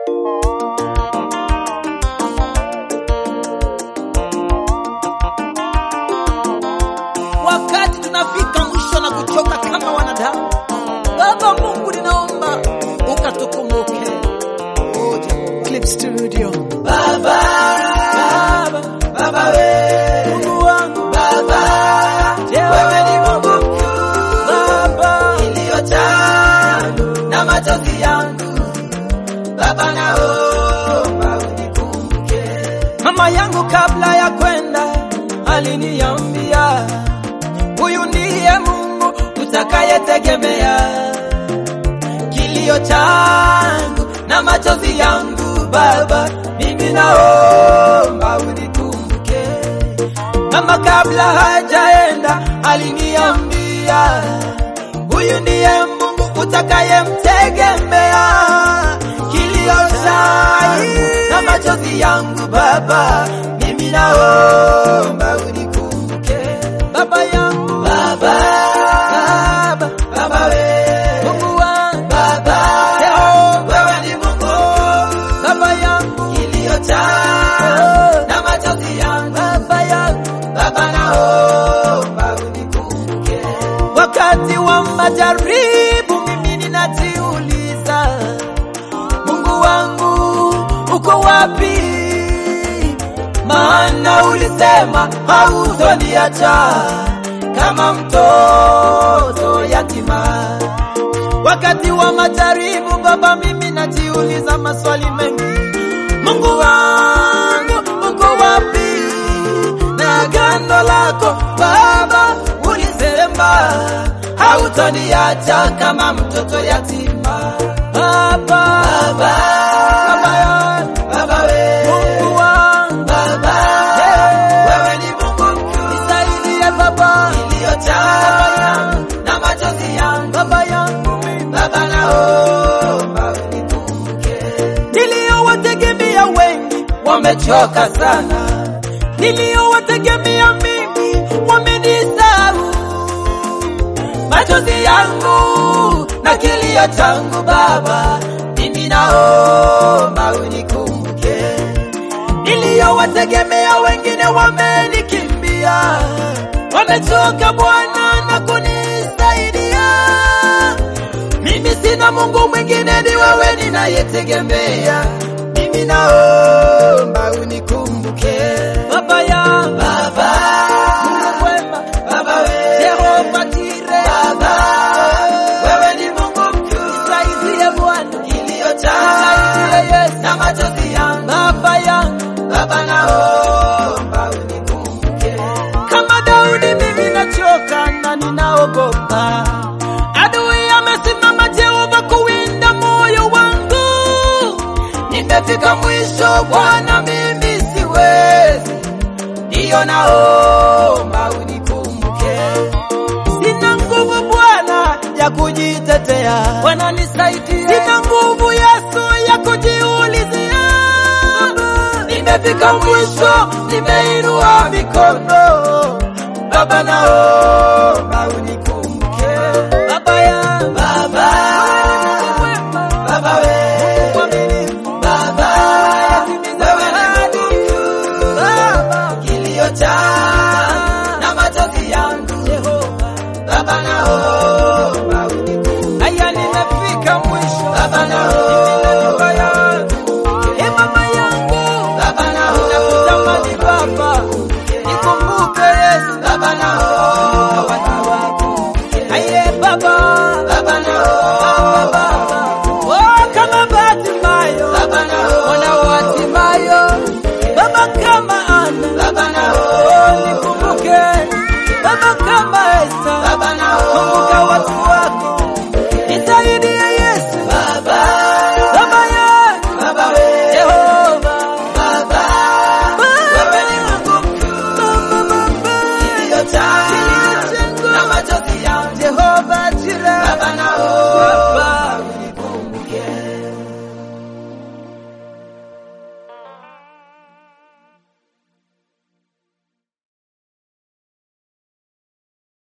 wakati tunafika mwisho na kuchoka kama wanadamu. Baba Mungu, ninaomba ukatukumbuke. Oje, Clip Studio. Baba, Baba, Baba we, Mungu wangu Baba, wewe ni Mungu mkuu Baba, iliyojaa na machozi yangu Baba, naomba unikumbuke. Mama yangu kabla ya kwenda aliniambia, huyu ndiye Mungu utakayetegemea. Kilio changu na machozi yangu Baba, mimi naomba unikumbuke. Mama kabla hajaenda aliniambia, huyu ndiye Mungu utakayemtegemea. Kilio changu na machozi yangu Baba, mimi naomba unikumbuke. Baba yangu Baba, Baba, Baba we Mungu wangu Baba, wewe ni Mungu Baba yangu, kilio changu na machozi yangu Baba yangu, Baba naomba unikumbuke. Wakati wa majaribu mimi ninajiuliza, Mungu wangu uko wapi? Maana ulisema hautoniacha kama mtoto yatima. Wakati wa majaribu Baba, mimi najiuliza maswali mengi. Mungu wangu uko wapi? Na agano lako Baba, ulisema hautoniacha kama mtoto yatima. Baba, Baba, Baba yangu, Baba we, Mungu wangu, Baba, wewe ni Mungu mkuu, nisaidie Baba, iliyojaa na machozi yangu, Baba yangu mimi, Baba naomba unikumbuke. Niliyowategemea wengi wamechoka sana, niliyowategemea mimi wamenisahau machozi yangu na kilio changu Baba, mimi naomba unikumbuke. Niliyowategemea wengine wamenikimbia, wamechoka Bwana na kunisaidia. Mimi sina Mungu mwingine, ni wewe ninayetegemea. Mimi naomba unikumbuke Baba ya Baba, Mungu mwema Baba we Jehova Jire Baba, wewe ni Mungu mkuu, nisaidie Bwana, kilio changu Yesu na machozi yangu Baba yangu Baba, naomba unikumbuke. Kama Daudi mimi nachoka na ninaogopa, adui amesimama Jehova kuwinda moyo wangu, nimefika mwisho Bwana, mimi siwezi, ndiyo naomba unikumbuke. Sina nguvu Bwana ya kujitetea, Bwana nisaidie. Sina nguvu Yesu ya kujiulizia, nimefika mwisho, nimeinua mikono Baba, nao